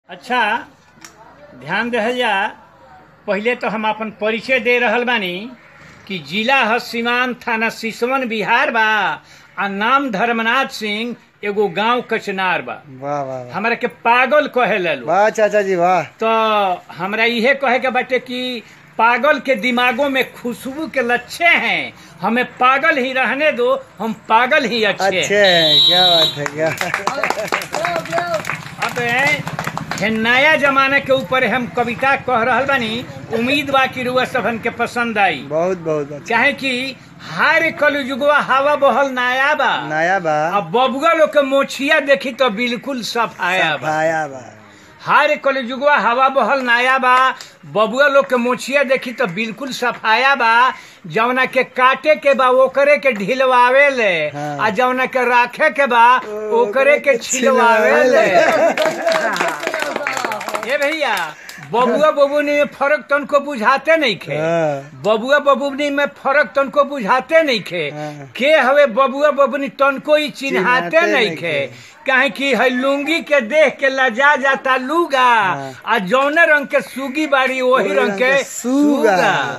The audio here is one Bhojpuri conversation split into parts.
अच्छा ध्यान रहल जा पहिले तो हम अपन परिचय दे रहल बानी कि जिला ह सीवान थाना सिसवन बिहार बा आ नाम धर्मनाथ सिंह एगो गांव कचनार बा वाह वाह वाह हमरा के पागल कहे ललो वाह चाचा जी वाह तो हमरा इहे कहे के बाटे कि पागल के दिमागों में खुशबू के लच्छे हैं हमें पागल ही रहने दो हम पागल ही अच्छे अच्छे हैं हैं क्या बात है क्या अब है नया जमाना के ऊपर हम कविता कह रहल बानी उम्मीद बा कि रुआ सबन के पसंद आई बहुत बहुत अच्छा चाहे कि हर कलयुगवा हवा बहल नया बा नया बा अब बबुआ लोग के मोछिया देखी तो बिल्कुल सफाया बा भाया बा हर कलयुगवा हवा बहल नया बा बबुआ लोग के मोछिया देखी तो बिल्कुल सफाया बा जवना के काटे के बा ओकरे के ढिलवावे ले हाँ। आ जवना के राखे के बा ओकरे के छिलवावे ले ये भैया बबुआ बबुनी में फर्क तनको बुझाते नहीं खे हाँ। बबुआ बबुनी में फर्क तनको बुझाते नहीं खे हाँ। के हवे बबुआ बबुनी तनको ही चिन्हाते चिन्हाते नहीं नहीं खे खे। काहे कि है लुंगी के देख के लजा जाता लूगा हाँ। आ जौने रंग के सूगी बाड़ी वही रंग के सूगा।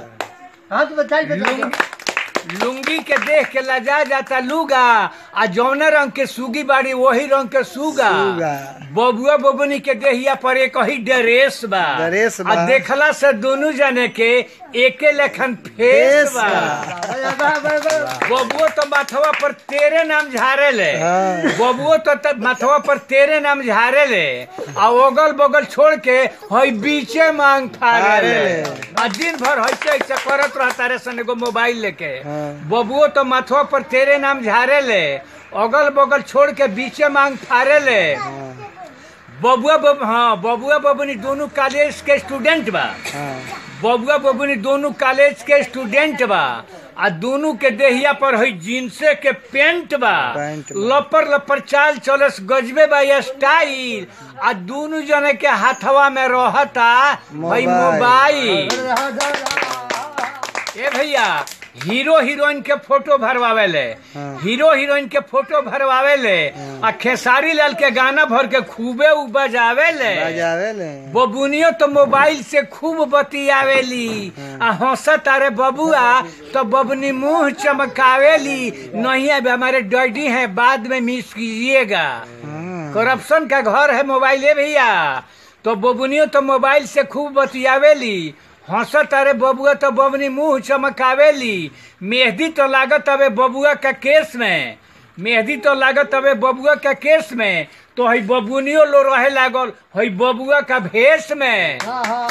सूगा लुंग- लुंगी के देख के लजा जाता लूगा आ जौने रंग के सूगी बाड़ी वही रंग के सूगा सूगा। बबुआ बबुनी के देहिया पर एक ही ड्रेस बा ड्रेस बा। आ देखला से दोनों जने के एके लेखन फेस फेस बा बा। बबुओ तो माथवा पर तेरे नाम झारे ले हाँ। बबुओ तो त- माथवा पर तेरे नाम झारे ले आ ओगल बगल छोड़ के हई बीचे मांग फाड़े फाड़े ले ले। आ दिन भर ऐसे ऐसे करत रहता रे सन एगो मोबाइल लेके हाँ। बबुओ तो माथवा पर तेरे नाम झारे ले अगल बगल छोड़ के बीचे मांग फाड़े ले हाँ, बबुआ बब हाँ बबुआ बबुनी दोनों कॉलेज के स्टूडेंट बा हाँ। बबुआ बबुनी दोनों कॉलेज के स्टूडेंट बा आ दोनों के देहिया पर हई जींसे के पेंट बा पेंट बा। लपर लपर चाल चलस गजबे बा ये स्टाइल आ दोनों जने के हाथवा में रहता हई मोबाइल। मोबाइल ए भैया हीरो हीरोइन के फोटो भरवावे ले हाँ। हीरो हीरोइन के फोटो भरवावे ले हाँ। आ खेसारी लाल के गाना भर के खूबे उ बजावे ले बजावे ले बबुनियो तो मोबाइल से खूब बतियावेली आ हंसत अरे बबुआ तो बबनी मुंह चमकावेली नहीं अब हमारे डैडी हैं बाद में मिस कीजिएगा हाँ। करप्शन का घर है मोबाइल है भैया तो बबुनियो तो मोबाइल से खूब बतियावेली हंसत अरे बबुआ तो बबनी मुंह चमकावेली मेहंदी तो लागत अबे बबुआ का केस में मेहंदी तो लागत अबे बबुआ का केस में तो हई बबुनियो लो रहे लागल हई बबुआ का भेष में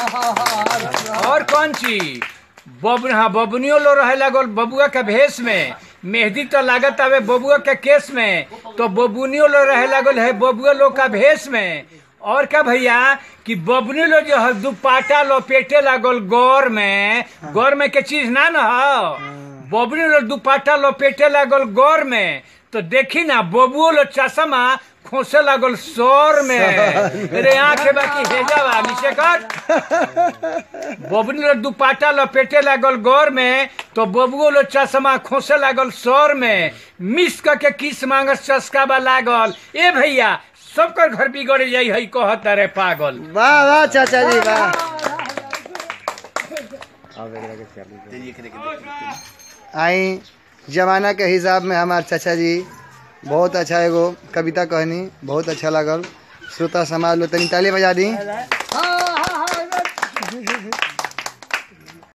और कौन चीज बब हाँ बबुनियो लो रहे लागल बबुआ के भेष में मेहंदी तो लागत आवे बबुआ के केस में तो बबुनियो लो रहे लागल है बबुआ लोग का भेष में और क्या भैया कि बबुनी लो जो है दुपाटा लपेटे लागल गौर में गौर में के चीज ना न हो बबुनी लो दुपाटा लपेटे लागल गौर में तो देखी ना बबुओ लो चश्मा खोसे लागल सौर में रे आंखें बाकी हेजावा मिसे कर बबनी लो दुपाटा लपेटे लागल गौर में तो बबुओ लो चश्मा खोसे लागल सौर में मिस क के किस मांगस चस्का बा लागल ए भैया सबकर घर बिगड़ जाई हई कहत रे पागल वाह वाह चाचा जी वाह आई जमाना के हिसाब में हमार चाचा जी बहुत अच्छा एगो कविता कहनी बहुत अच्छा लागल श्रोता समाज लो तनी ताली बजा दी